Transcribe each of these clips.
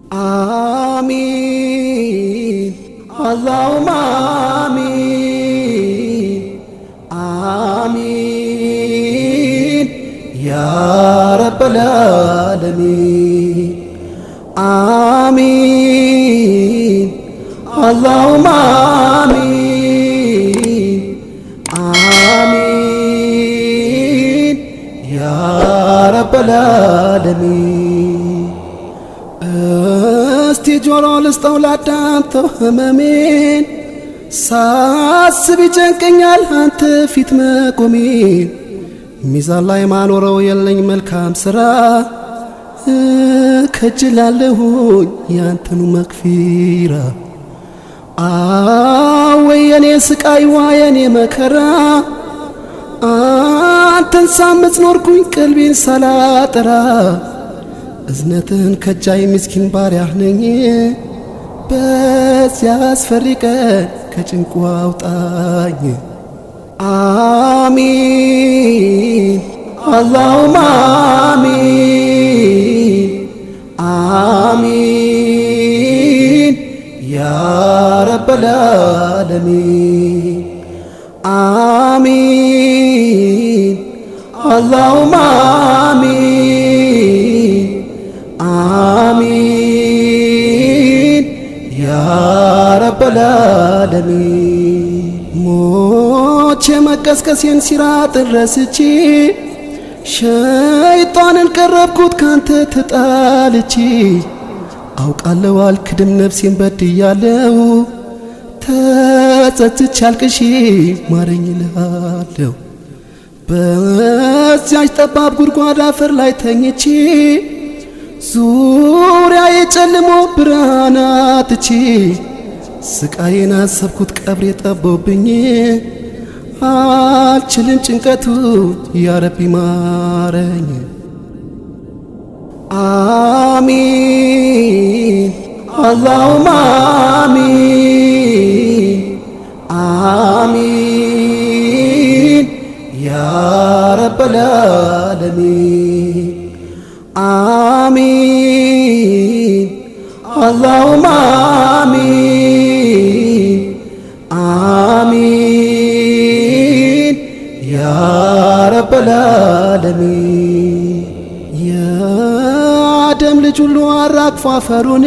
آمين اللهم آمين آمين يا رب العالمين آمين اللهم آمين آمين يا رب العالمين እስቲ ጆሮ ልስጠው ላዳምጠው ህመሜን ሳስብ ይጨንቀኛል አንተ ፊት መቆሜን ሚዛን ላይ ማኖረው የለኝ መልካም ስራ ከጅላለሁኝ ያንተኑ መክፊራ አወይ የኔ ስቃይ ዋ የኔ መከራ አንተን ሳምጽ ኖርኩኝ ቀልቤን ሳላጠራ እዝነትህን ከጃይ ምስኪን ባሪያህ ነኝ በዚያ አስፈሪ ቀን ከጭንቁ አውጣኝ አሚን አላሁም አሚን አሚን ያ ረበል ዓለሚን አሚን አላሁም አሚን አሚን ያ ረበል ዓለሚን ሞቼ መቀስቀሴን ሲራጥን ረስቼ ሸይጣንን ቀረብኩት ካንተ ተጣልቼ አውቃለሁ አልክድም ነፍሴን በድያለሁ ተጸጽቼ አልቅሼ ማረኝ እልሃለሁ በዚያች ጠባብ ጉድጓድ አፈር ላይ ተኝቼ ዙሪያ የጨልሞ ብርሃን አጥቼ ስቃዬን አሰብኩት ቀብሬ ጠቦብኝ አልችልም ጭንቀቱ ያረቢ ማረኝ አሚን አላሁም አሚን አሚን ያ ረበል ዓለሚን አሚን አላሁም አሚን አሚን ያ ረበል ዓለሚን የአደም ልጅ ሁሉ አራግፎ አፈሩን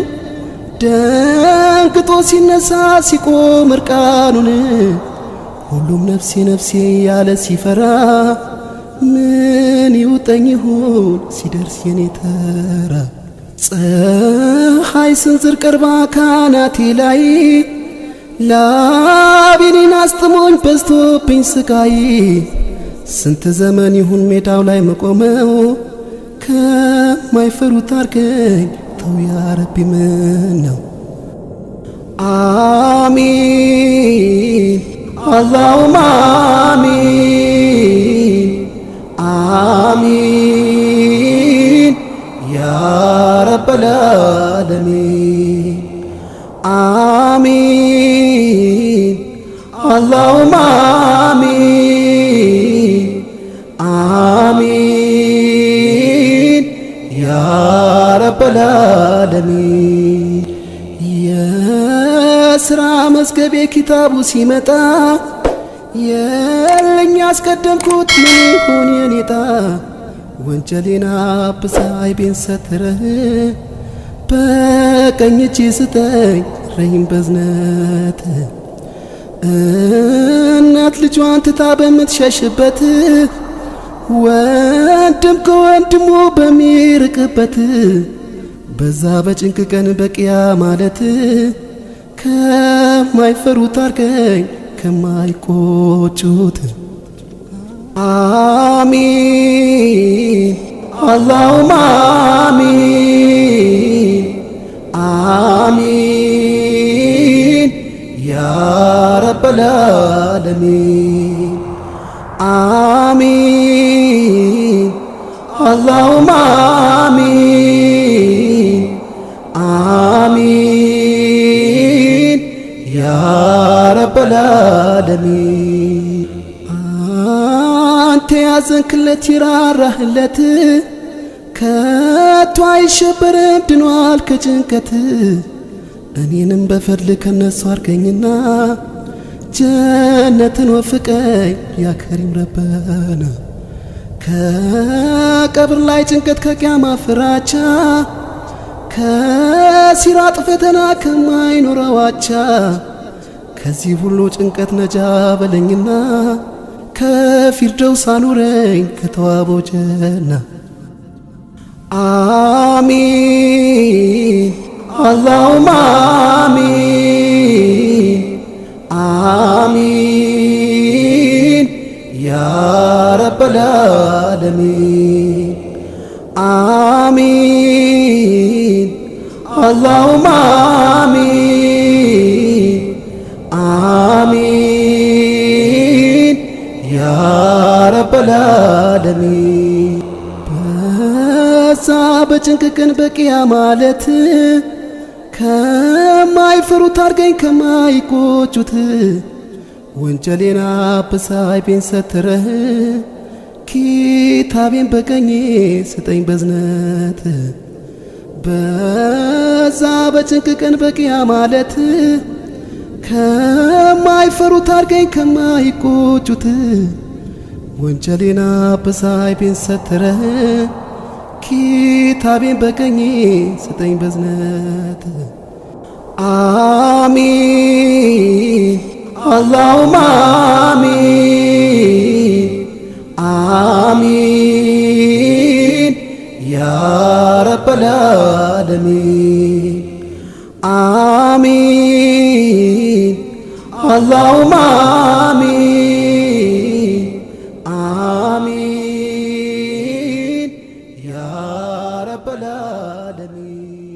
ደንግጦ ሲነሳ ሲቆም እርቃኑን ሁሉም ነፍሴ ነፍሴ ያለ ሲፈራ ምን ይውጠኝ ይሁን ሲደርስ የኔ ተራ ፀሐይ ስንዝር ቀርባ ካናቴ ላይ ላቤኔን አስጥሞኝ በዝቶብኝ ስቃይ ስንት ዘመን ይሁን ሜዳው ላይ መቆመው ከማይፈሩት አርገኝ ተው ያረቢ ምን ነው አሚን አላሁም አሚን አሚን ያ ረበል ዓለሚን አሚን አላሁም አሚን አሚን ያ ረበል ዓለሚን የስራ መዝገቤ ኪታቡ ሲመጣ የለኝ አስቀደምኩት ምን ይሁን የኔጣ ወንጀሌን አብሳ አይቤን ሰትረህ በቀኝ እጅ ስጠኝ ረሂም በዝነት እናት ልጇን ትታ በምትሸሽበት ወንድም ከወንድሙ በሚርቅበት በዛ በጭንቅ ቀን በቅያ ማለት ከማይፈሩት አርገኝ ከማይቆጩት አሚን አላሁም አሚን አሚን ያ ረበል ዓለሚን አሚን አላሁም አሚን አሚን ያ ረበል ዓለሚን አንተ ያዘንክለት ይራራህለት ከቶ አይሸበርም ድኗል ከጭንቀት እኔንም በፈድል ከነሱ አርገኝና ጀነትን ወፍቀኝ ያከሪም ረበና ከቀብር ላይ ጭንቀት ከቅያማ ፍራቻ ከሲራጥ ፈተና ከማይኖረው አቻ ከዚህ ሁሉ ጭንቀት ነጃ በለኝና ከፊርደውስ አኑረኝ ከተዋበው ጀና አሚን አላሁማ አሚን አሚን ያ ረበል ዓለሚን አሚን አላሁማ አሚን አሚን ያ ረበል ዓለሚን በዛ በጭንቅ ቀን በቂያ ማለት ከማይፈሩት አርገኝ ከማይቆጩት ወንጀሌና በሳይ ቤን ሰትረህ ኪታቤን በቀኜ ስጠኝ በዝነት በዛ በጭንቅ ቀን በቂያ ማለት ከማይፈሩት አርገኝ ከማይቆጩት ወንጀሌና በሳይ ቤን ሰትረህ ኪታቤን በቀኜ ስጠኝ በዝነት አሚን አላሁማ አሚን አሚን ያ ረበል ዓለሚን አሚን አላሁማ አሚን አሚን ያ ረበል ዓለሚን